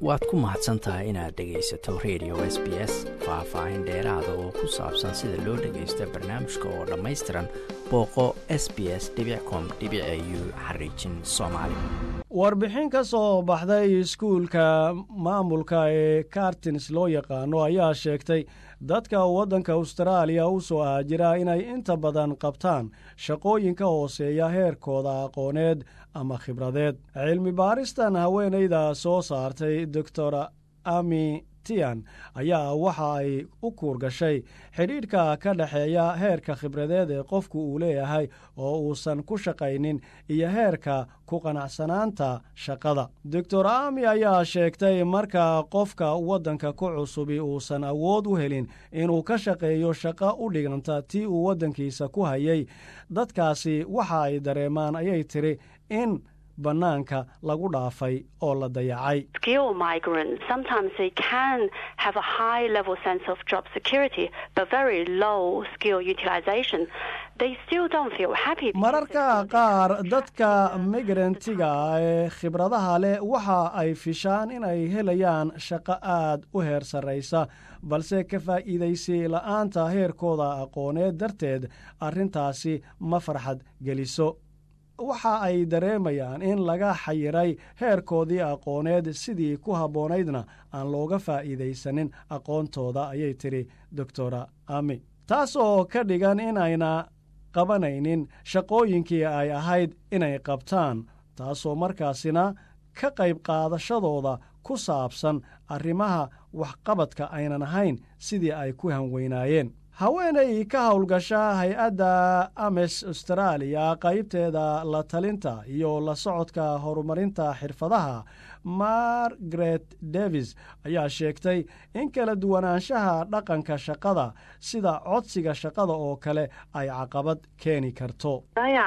waad ku mahadsan tahay inaad dhegaysato radio s b s faah-faahin dheeraada oo ku saabsan sida loo dhagaysto barnaamijka oo dhammaystiran booqo s b s com u xariijin soomaali warbixin ka soo baxday iskuulka maamulka ee kartins loo yaqaano ayaa sheegtay dadka waddanka austraaliya u soo haajira inay inta badan qabtaan shaqooyinka hooseeya heerkooda aqooneed ama khibradeed cilmi baaristan haweenayda soo saartay doctor ami tian ayaa waxa ay u kuur gashay xidhiidhka ka dhexeeya heerka khibradeed ee qofku uu leeyahay oo uusan ku shaqaynin iyo heerka ku qanacsanaanta shaqada doctor ami ayaa sheegtay marka qofka waddanka ku cusubi uusan awood u helin inuu ka shaqeeyo shaqo u dhiganta tii uu waddankiisa ku hayay dadkaasi waxa ay dareemaan ayay tiri in bannaanka lagu dhaafay oo la dayacay mararka qaar dadka migrantiga ee khibradaha leh waxa ay fishaan inay helayaan shaqo aad u heer sarraysa balse ka faa'iidaysi la'aanta heerkooda aqooneed darteed arrintaasi ma farxad geliso waxa ay dareemayaan in laga xayiray heerkoodii aqooneed sidii ku habboonaydna aan looga faa'iidaysanin aqoontooda ayay tidhi doctora ami taasoo ka dhigan inayna qabanaynin shaqooyinkii ay ahayd inay qabtaan taasoo markaasina ka qayb qaadashadooda ku saabsan arrimaha waxqabadka aynan ahayn sidii ay ku hanweynaayeen haweenay ka howlgasha hay-adda ames austraaliya qaybteeda la talinta iyo la socodka horumarinta xirfadaha margaret davis ayaa sheegtay in kala duwanaanshaha dhaqanka shaqada sida codsiga shaqada oo kale ay caqabad keeni karto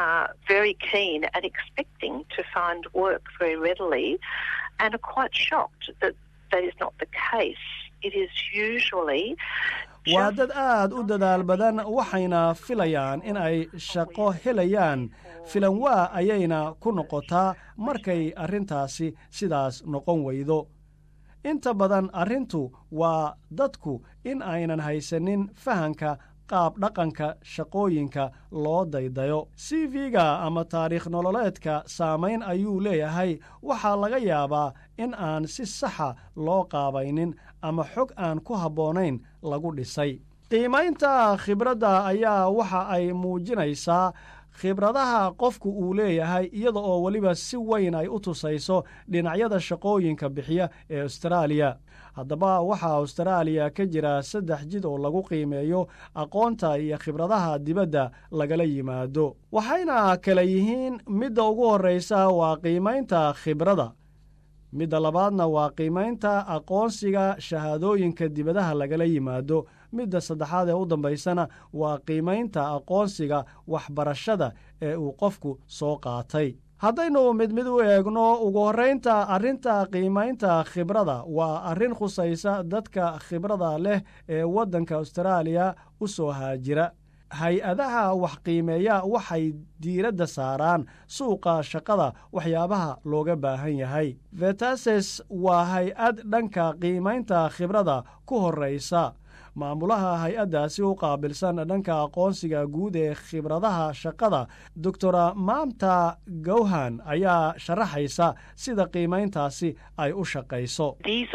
waa dad aad u dadaal badan waxayna filayaan in ay shaqo helayaan filan waa ayayna ku noqotaa markay arrintaasi sidaas noqon weydo inta badan arrintu waa dadku in aynan haysanin fahanka qaab dhaqanka shaqooyinka loo daydayo c v-ga ama taariikh nololeedka saamayn ayuu leeyahay waxaa laga yaabaa in aan si saxa loo qaabaynin ama xog aan ku habboonayn lagu dhisay qiimaynta khibradda ayaa waxa ay muujinaysaa khibradaha qofku uu leeyahay iyada oo weliba si weyn ay u tusayso dhinacyada shaqooyinka bixiya ee austraaliya haddaba waxaa austraaliya ka jira saddex jid oo lagu qiimeeyo aqoonta iyo khibradaha dibadda lagala yimaado waxayna kala yihiin midda ugu horraysa waa qiimaynta khibradda midda labaadna waa qiimaynta aqoonsiga shahaadooyinka dibadaha lagala yimaado midda saddexaad ee u dambaysana waa qiimaynta aqoonsiga waxbarashada ee uu qofku soo qaatay haddaynu mid mid u eegno ugu horraynta arrinta qiimaynta khibrada waa arrin khusaysa dadka khibrada leh ee waddanka austraaliya u soo haajira hay-adaha wax qiimeeya waxay diiradda saaraan suuqa shaqada waxyaabaha looga baahan yahay vetases waa hay-ad dhanka qiimaynta khibrada ku horraysa maamulaha hay-addaasi u qaabilsan dhanka aqoonsiga guud ee khibradaha shaqada doctora maamta gowhan ayaa sharaxaysa sida qiimayntaasi ay u shaqayso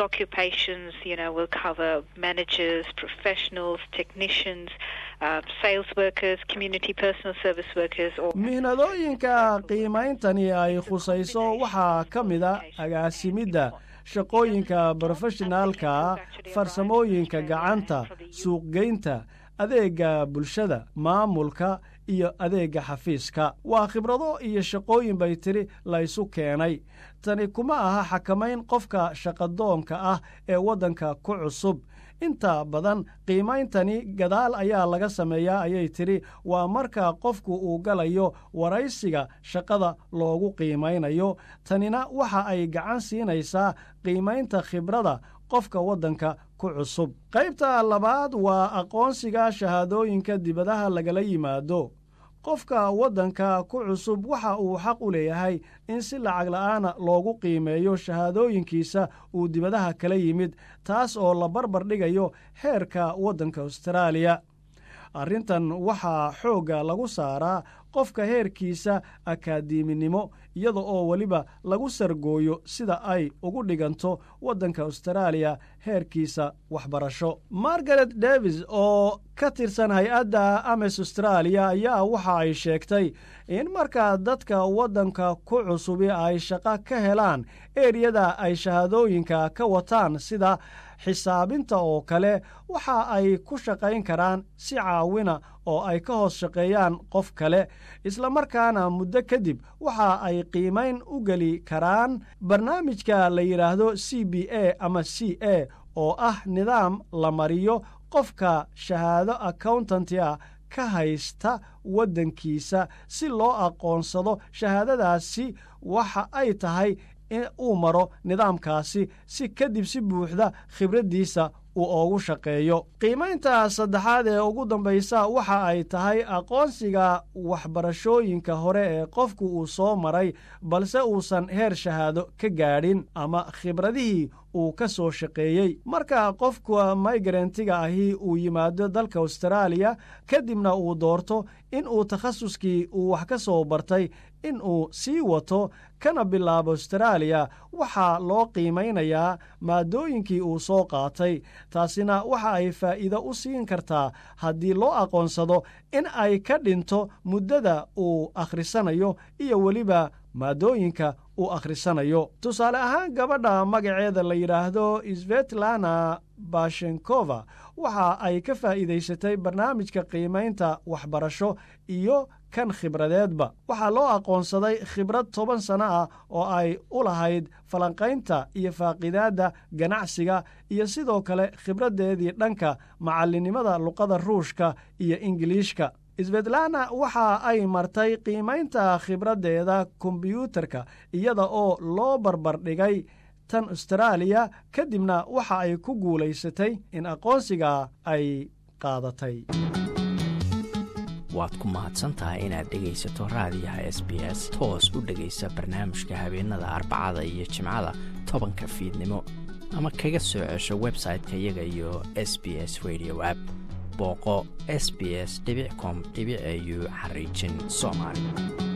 mihnadooyinka qiimeyntani ay khusayso waxaa ka mida agaasimidda shaqooyinka brofeshinaalka farsamooyinka gacanta suuqgeynta adeega bulshada maamulka iyo adeega xafiiska waa khibrado iyo shaqooyin bay tiri laysu keenay tani kuma aha xakamayn qofka shaqadoonka ah ee waddanka ku cusub inta badan qiimayntani gadaal ayaa laga sameeyaa ayay tidhi waa marka qofku uu galayo waraysiga shaqada loogu qiimaynayo tanina waxa ay gacan siinaysaa qiimaynta khibrada qofka waddanka ku cusub qaybta labaad waa aqoonsiga shahaadooyinka dibadaha lagala yimaado qofka waddanka ku cusub waxa uu xaq u leeyahay in si lacag la'aana loogu qiimeeyo shahaadooyinkiisa uu dibadaha kala yimid taas oo la barbar dhigayo heerka waddanka austraaliya arrintan waxaa xoogga lagu saaraa qofka heerkiisa akaadiiminimo iyada oo weliba lagu sargooyo sida ay ugu dhiganto waddanka austraaliya heerkiisa waxbarasho margaret davis oo ka tirsan hay-adda ames austraaliya ayaa waxa ay sheegtay in markaa dadka waddanka ku cusubi ay shaqo ka helaan eriyada ay shahaadooyinka ka wataan sida xisaabinta oo kale waxa ay ku shaqayn karaan si caawina oo ay ka hoos shaqeeyaan qof kale islamarkaana muddo kadib waxa ay qiimayn u geli karaan barnaamijka la yidhaahdo c b a ama c a oo ah nidaam la mariyo qofka shahaado accountanti a ka haysta waddankiisa si loo aqoonsado shahaadadaasi waxa ay tahay in uu maro nidaamkaasi si kadib si buuxda khibraddiisa uu oogu shaqeeyo qiimaynta saddexaad ee ugu dambaysa waxa ay tahay aqoonsiga waxbarashooyinka hore ee qofku uu soo maray balse uusan heer shahaado ka gaadhin ama khibradihii uu ka soo shaqeeyey marka qofka migrantga ahi uu yimaado dalka austraaliya kadibna uu doorto in uu takhasuskii uu wax ka soo bartay in uu sii wato kana bilaabo austraaliya waxaa loo qiimaynayaa maadooyinkii uu soo qaatay taasina waxa ay faa'iido u siin kartaa haddii loo aqoonsado in ay ka dhinto muddada uu akhrisanayo iyo weliba maadooyinka uu akhrisanayo tusaale ahaan gabadha magaceeda la yidhaahdo svetlana bashenkova waxa ay ka faa'iidaysatay barnaamijka qiimaynta waxbarasho iyo kan khibradeedba waxaa loo aqoonsaday khibrad toban sano ah oo ay u lahayd falanqaynta iyo faaqidaadda ganacsiga iyo sidoo kale khibraddeedii dhanka macallinnimada luqada ruushka iyo ingiliishka svetlana waxa ay martay qiimaynta khibraddeeda kombyuutarka iyada oo loo barbardhigay tan austraaliya kadibna waxa ay ku guulaysatay in aqoonsiga ay qaadatay waad ku mahadsantahay inaad dhegaysato raadiyaha s b s toos u dhegaysa barnaamijka habeenada arbacada iyo jimcada tobanka fiidnimo ama kaga soo cesho website-ka iyaga iyo s b s radio app booqo s b s com au xariijin soomaali